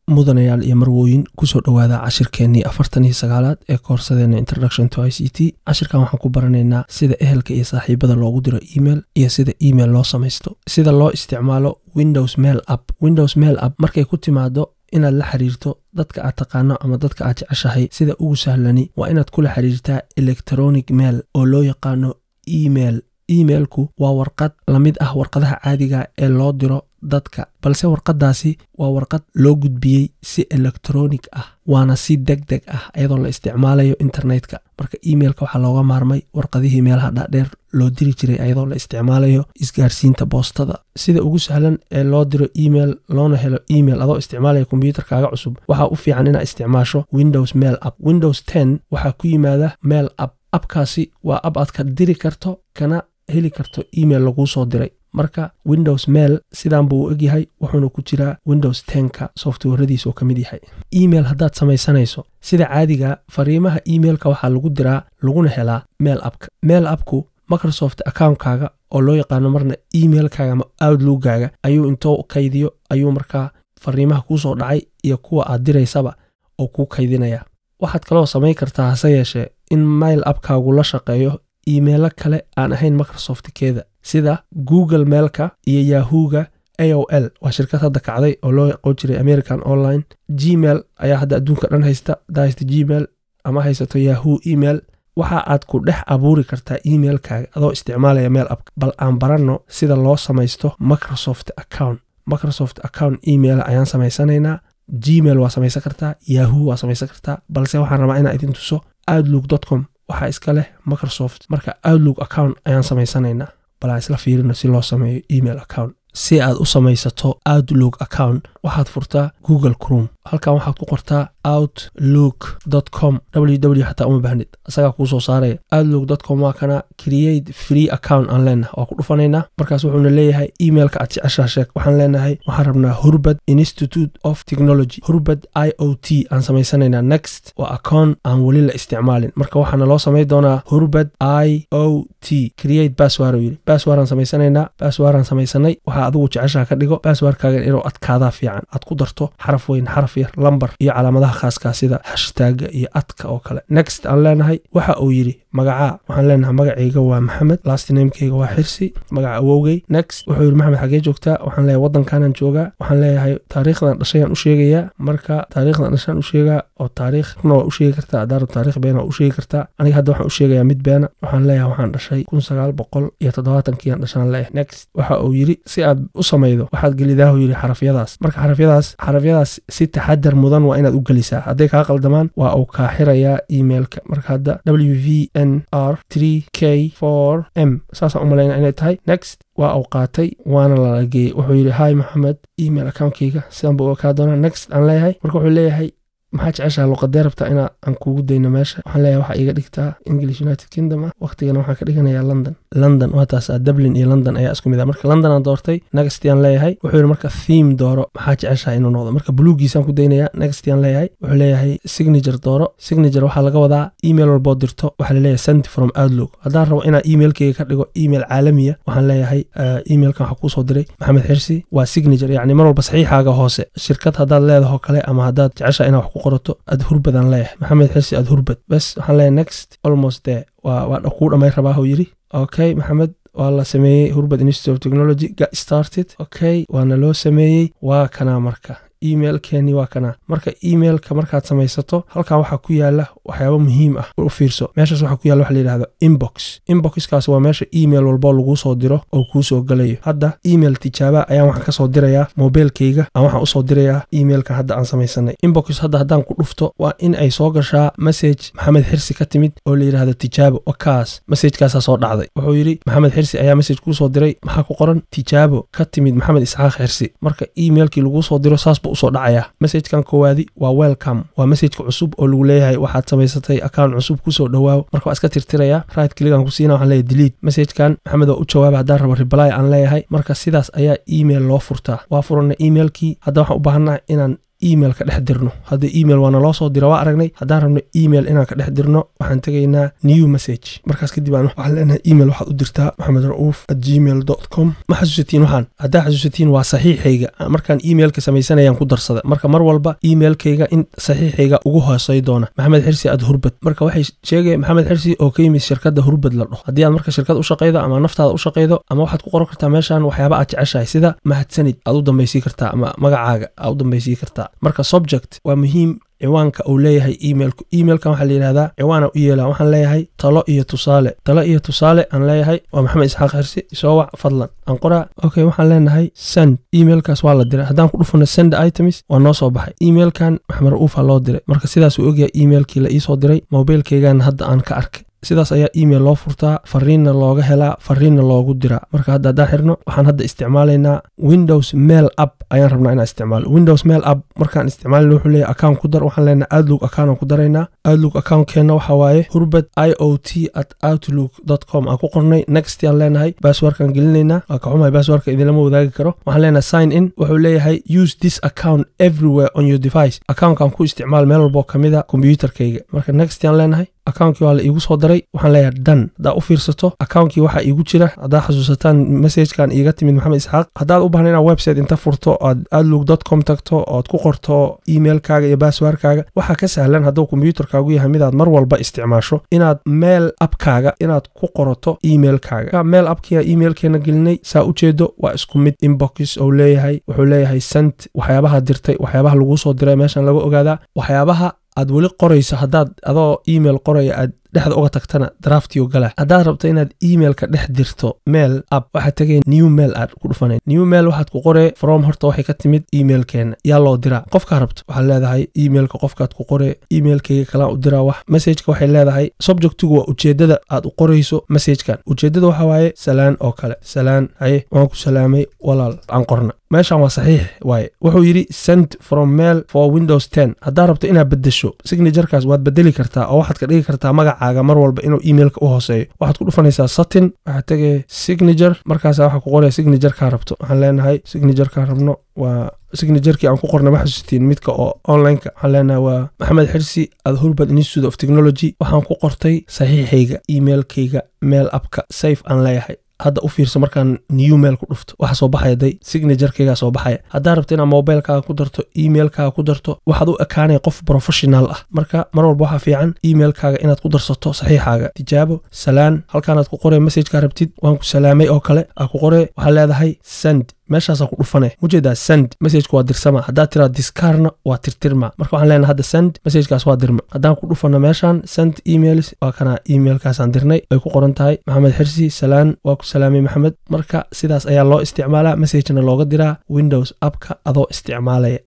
mudanayaal iyo marwooyin kusoo dhowaada cashirkeennii afartan iyo sagaalaad ee koorsadeena introduction to i c t cashirkan waxaan ku baranaynaa sida ehelka iyo saaxiibada loogu diro email iyo sida email loo samaysto sida loo isticmaalo windows mail app windows mail app markay ku timaado inaad la xiriirto dadka aad taqaano ama dadka aad jeceshahay sida ugu sahlani waa inaad kula xiriirtaa electronic mail oo loo yaqaano email emailku waa warqad la mid ah warqadaha caadiga ee loo diro dadka balse warqaddaasi waa warqad loo gudbiyey si elektronic ah waana si deg deg ah iyadoo la isticmaalayo internetka marka emailka waxaa looga maarmay warqadihii meelaha dhaadheer loo diri jiray ayadoo la isticmaalayo isgaarsiinta boostada sida ugu sahlan ee loo diro email loona helo email adoo isticmaalaya kombyuutarkaaga cusub waxaa u fiican inaad isticmaasho windows mail app windows ten waxaa ku yimaada mail app abkaasi waa ab aad ka diri karto kana heli karto email laguu soo diray marka windows mail sidan buu u egyahay wuxuuna ku jiraa windows tenka softwaradiisa oo ka mid yahay email haddaad samaysanayso sida caadiga fariimaha emailka waxaa lagu diraa laguna helaa mail appka mail appku microsoft accountkaaga oo loo yaqaano marna emailkaaga ama outlookaaga ayuu intoo kaydiyo ayuu markaa fariimaha kuusoo dhacay iyo kuwa aad diraysaba oo kuu kaydinaya waxaad kaloo samayn kartaa hase yeeshee in mail appkaagu la shaqeeyo imeilo kale aan ahayn microsoftkeeda sida google mailka iyo yahuga a o l waa shirkad hadda kacday oo loo aqoon jiray american online gmail ayaa hadda adduunka dhan haysta haddaa haysta gmail ama haysato yahu email waxa aad ku dhex abuuri kartaa emailkaaga adoo isticmaalaya mail app bal aan baranno sida loo samaysto microsoft account microsoft account email ayaan samaysanaynaa gmail waa samaysan kartaa yahu waa samaysan kartaa balse waxaan rabaa inaan idin tuso outlook com waxaa iska leh microsoft marka outlook account ayaan samaysanaynaa bal aan isla fiirino si loo sameeyo email account si aad u samaysato outlook account waxaad furtaa google crom halkan waxaad ku qortaa outlook com ww xataa uma baahnid isagaa kuu soo saaraya outlook com waa kana create free account aan leenahay waa ku dhufanaynaa markaas wuxuuna leeyahay emailka aad jeceshaa sheeg waxaan leenahay waxaan rabnaa hurbad institute of technology hurbad i o t aan samaysanaynaa next waa account aan weli la isticmaalin marka waxaana loo samayn doonaa hurbad i o t create basswar uu yidhi basswar aan samaysanaynaa basswar aan samaysanay waxaa adigu jeceshaa ka dhigo basswarkaagan inuu adkaadaa fiican aad ku darto xaraf weyn xaraf yar lambar iyo calaamadaha khaaskaa sida hashtaaga iyo adka oo kale next aan leenahay waxa uu yidhi magacaa waxaan leenahay magacayga waa maxamed lastnamekeyga waa xirsi magaca awowgey next wuxuu yidhi maxamed xagee joogtaa waxaan leeyahay waddankaanaan joogaa waxaan leeyahay taariikhdan dhashayaan u sheegayaa marka taariikhdan dhashaan u sheegaa oo taariikhna waa u sheegi kartaa adaara taarikh beena waa u sheegi kartaa aniga hadda waxaan u sheegayaa mid beena waxaan leeyahay waxaan dhashay kun sagaal boqol iyo toddobaatankiiaan dhashaan leeyahay next waxa uu yidhi si aad u samaydo waxaad gelidaahu yidhi xarafyadaas marka xarafyadaas xarafyadaas si taxadar mudan waa inaad u gelisaa hadday kaa qaldamaan waa uu kaa xirayaa emailka marka hadda w v n r k m saasaan u malayna inay tahay next waa uu qaatay waana lala geeyey wuxuu yidhi hi maxamed email accountkeyga sidan buu kaa doonaa next aan leeyahay marka wuxuu leeyahay maxaa jeceshaha luqadee rabtaa inaa aan kuugu dayno meesha waxaan leeyahay waxaa iiga dhigtaa english united kingdom ah waqtigana waxaan ka dhiganayaa london london waa taasa dublin iyo london ayaa isku mid ah marka london aan doortay nextiaan leeyahay wuxuu yidhi marka theme dooro maxaa jeceshaha inuu noqdo marka buluugiisaan ku daynayaa nextiaan leeyahay wuxuu leeyahay signature dooro signature waxaa laga wadaa email walboo dirto waxaa laleeyahay send from outlook haddaan rabo inaan emailkeyga ka dhigo email caalamiya waxaan leeyahay emailkan waxaa kuusoo diray maxamed xirsi waa signature yacni mar walba saxiixaaga hoose shirkad haddaad leedaho kale ama haddaad jeceshaha inaa wax ku qorato aad hurbadaan leeyahay maxamed xirsi aad hurbad bes waxaan leeyahay next almost there waa waa kuu dhammayn rabaa uu yidhi okay maxamed waa la sameeyey hurbad institute of technology got started okay waana loo sameeyey waa kanaa marka emailkeeni waa kanaa marka emailka markaad samaysato halkan waxaa ku yaala waxyaabo muhiim ah u fiirso meeshaas waxaa ku yaala waxa la yidhahdo inbox inboxkaas waa meesha email walboo laguu soo diro oo kuu soo galayo hadda email tijaaba ayaan waxaan ka soo dirayaa mobilkeyga aan waxaan usoo dirayaa emailkan hadda aan samaysanay inbox hadda haddaan ku dhufto waa in ay soo gashaa message maxamed xirsi ka timid oo la yidhahdo tijaabo wakaas messajkaasaa soo dhacday wuxuu yidhi maxamed xirsi ayaa message kuu soo diray maxaa ku qoran tijaabo ka timid maxamed isxaaq xirsi marka emailkii laguu soo diro saas usoo dhacaya messajkan koowaadi waa welcome waa messajka cusub oo lagu leeyahay waxaad samaysatay account cusub kusoo dhowaaw marka waa iska tirtiraya right kligan ku siina waxaan leeyahay delete messajkan maxamed oo u jawaaba haddaan rabo reply aan leeyahay marka sidaas ayaa email loo furtaa waa furana emailkii hadda waxaan u baahannaha inaan email ka dhex dirno hadda email waana loo soo dira waa aragnay haddaan rabno email inaan ka dhex dirno waxaan tegaynaa new message markaas kadib aan waxaan leenahay email waxaad u dirtaa maxamed ra'uuf at gmail com ma xasuusatiin waxaan haddaa xasuusatiin waa saxiixayga markaan emailka samaysanayaan ku darsada marka mar walba emailkayga in saxiixayga ugu hoosay doona maxamed xirsi ad hurbad marka waxay sheegaya maxamed xirsi oo ka yimid shirkadda hurbad la dhaho haddii aad marka shirkad u shaqaydo ama naftaada u shaqaydo ama waxaad ku qoran kartaa meeshan waxyaaba aad jeceshahay sida mahadsanid aad u dambaysii kartaa ama magacaaga aad u dambaysii kartaa marka subject waa muhiim ciwaanka uu leeyahay emailku emailkan waxaa la yidhahdaa ciwaana u yeela waxaan leeyahay talo iyo tusaale talo iyo tusaale aan leeyahay waa maxamed isxaaq xirsi soo wac fadlan aan qoraa okay waxaan leenahay send emailkaas waa la diray haddaan ku dhufano send items waa noo soo baxay emailkan maxamed ra'uufa loo diray marka sidaas uu ogyahay emailkii la iisoo diray mobilkaygan hadda aan ka arkay sidaas ayaa email loo furtaa fariinna looga helaa fariinna loogu diraa marka hadda haddaan xirno waxaan hadda isticmaalaynaa windows mail app ayaan rabnaa inaan isticmaalo windows mail app markaan isticmaalina wuxuu leeyahay account ku dar waxaan leenahay outlook account aan ku daraynaa outlook accountkeenna waxaa waaye hurbad i o t at outlook dot com aan ku qornay next aan leenahay basswordkaan gelinaynaa waa ka xumahay basswordka idinlama wadaagi karo waxaan leenahay sign in wuxuu leeyahay use this account everywhere on your device accountkaan ku isticmaal meel walboo kamida computerkayga marka next aan leenahay accounkii waa la iigu soo daray waxaan leeyahay dan haddaa u fiirsato accounkii waxaa iigu jira haddaa xasuusataan messagekan iiga timid maxamed isxaaq haddaad u baahna inaad website inta furto oad outlook dot com tagto ood ku qorto emailkaaga iyo basswordkaaga waxaa ka sahlan hadduu combyuterkaagu yahay midaad mar walba isticmaasho inaad meel abkaaga inaad ku qorato emailkaaga meel abkiia emailkeena gelinay saa ujeedo waa isku mid inbox ou leeyahay wuxuu leeyahay sent waxyaabaha dirtay waxyaabaha laguu soo diray meeshan laga ogaadaa waxyaabaha aad weli qorayso haddaad adoo email qoraya aad dhexda uga tagtana draftiyo gala haddaad rabto inaad emailka dhex dirto mail app waxaad tegay new mail aad ku dhufanay new mail waxaad ku qoree from horta waxay ka timid emailkeena yaa loo diraa qofkaa rabto waxaad leedahay emailka qofkaad ku qoree emailkayga kalaan u diraa wax messageka waxay leedahay subjectigu waa ujeedada aad u qorayso messagekan ujeedada waxaa waaye salaan oo kale salaan haye waan ku salaamay walaal aan qorna meeshan waa saxiix waaye wuxuu yidhi send from mail for windows ten haddaad rabto inaad bedesho signaturekaas waad bedeli kartaa oo waxaad ka dhigi kartaa magacaaga mar walba inuu emailka u hooseeyo waxaad ku dhufanaysaa satin waxaad tegay signature markaasa waxaa ku qoraya signatureka rabto waxaan leenahay signatureka rabno waa signaturkii aan ku qornay ma xasuusitiin midka oo onlineka waxaan leenahay waa maxamed xirsi ad hurbad institute of technology waxaan ku qortay saxiixayga emailkayga mail appka safe aan leeyahay hadda u fiirso markaan new mail ku dhufto waxa soo baxaya day signaturkaygaa soo baxaya haddaa rabto inaad mobilkaaga ku darto emailkaaga ku darto waxaad u ekaanaya qof professional ah marka mar walba waxaa fiican emailkaaga inaad ku darsato saxiixaaga tijaabo salaan halkaanaad ku qoree messajkaa rabtid waan ku salaamay oo kale aa ku qoree waxaad leedahay send meeshaasaa ku dhufane mujeedaa send messajka waa dirsama haddaad tiraa discarna waa tirtirma marka waxaan leenahay hadda send messajkaas waa dirma haddaan ku dhufano meeshaan send emails waa kana emailkaasaan dirnay ay ku qoran tahay maxamed xirsi salaan waa ku salaamay maxamed marka sidaas ayaa loo isticmaalaa messajna looga diraa windows appka adoo isticmaalaya